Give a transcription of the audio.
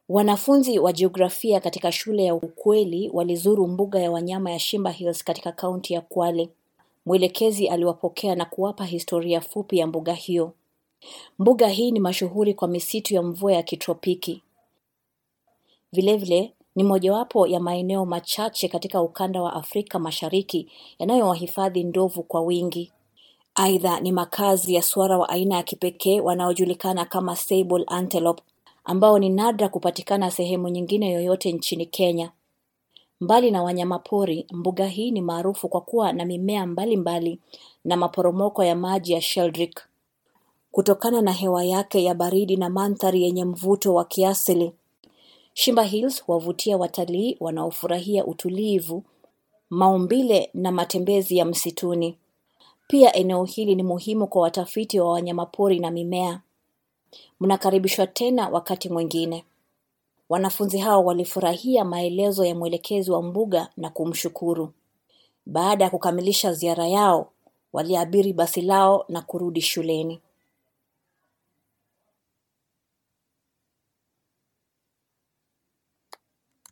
Wanafunzi wa jiografia katika shule ya Ukweli walizuru mbuga ya wanyama ya Shimba Hills katika kaunti ya Kwale. Mwelekezi aliwapokea na kuwapa historia fupi ya mbuga hiyo. Mbuga hii ni mashuhuri kwa misitu ya mvua ya kitropiki. Vilevile ni mojawapo ya maeneo machache katika ukanda wa Afrika Mashariki yanayowahifadhi ndovu kwa wingi. Aidha ni makazi ya swara wa aina ya kipekee wanaojulikana kama sable antelope ambao ni nadra kupatikana sehemu nyingine yoyote nchini Kenya. Mbali na wanyamapori, mbuga hii ni maarufu kwa kuwa na mimea mbalimbali mbali na maporomoko ya maji ya Sheldrick. Kutokana na hewa yake ya baridi na mandhari yenye mvuto wa kiasili, Shimba Hills huwavutia watalii wanaofurahia utulivu, maumbile na matembezi ya msituni. Pia eneo hili ni muhimu kwa watafiti wa wanyamapori na mimea. Mnakaribishwa tena wakati mwingine. Wanafunzi hao walifurahia maelezo ya mwelekezi wa mbuga na kumshukuru. Baada ya kukamilisha ziara yao, waliabiri basi lao na kurudi shuleni.